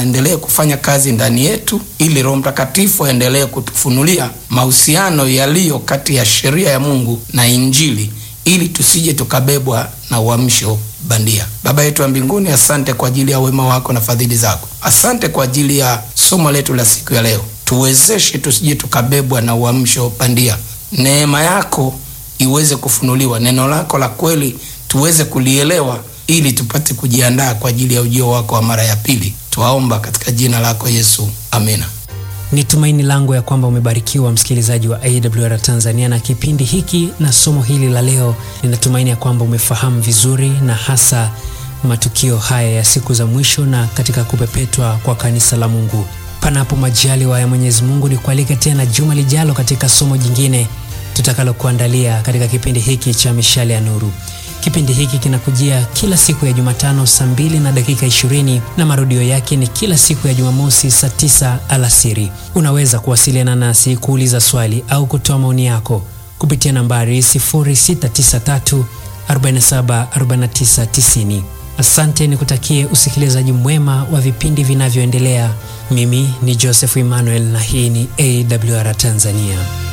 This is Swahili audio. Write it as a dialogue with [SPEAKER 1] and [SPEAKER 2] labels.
[SPEAKER 1] aendelee kufanya kazi ndani yetu, ili Roho Mtakatifu aendelee kutufunulia mahusiano yaliyo kati ya sheria ya Mungu na Injili, ili tusije tukabebwa na uamsho bandia. Baba yetu wa mbinguni, asante kwa ajili ya wema wako na fadhili zako. Asante kwa ajili ya somo letu la siku ya leo. Tuwezeshe tusije tukabebwa na uamsho bandia. Neema yako iweze kufunuliwa, neno lako la kweli tuweze kulielewa, ili tupate kujiandaa kwa ajili ya ujio wako wa mara ya pili. Twaomba katika jina lako Yesu, amina.
[SPEAKER 2] Ni tumaini langu ya kwamba umebarikiwa msikilizaji wa AWR Tanzania na kipindi hiki na somo hili la leo. Ninatumaini ya kwamba umefahamu vizuri na hasa matukio haya ya siku za mwisho na katika kupepetwa kwa kanisa la Mungu. Panapo majaliwa ya Mwenyezi Mungu, ni kualika tena juma lijalo katika somo jingine tutakalokuandalia katika kipindi hiki cha Mishale ya Nuru. Kipindi hiki kinakujia kila siku ya Jumatano saa mbili na dakika ishirini na marudio yake ni kila siku ya Jumamosi saa tisa alasiri. Unaweza kuwasiliana nasi kuuliza swali au kutoa maoni yako kupitia nambari 0693 47 49 90. Asante, nikutakie usikilizaji mwema wa vipindi vinavyoendelea. Mimi ni Joseph Emmanuel na hii ni AWR Tanzania.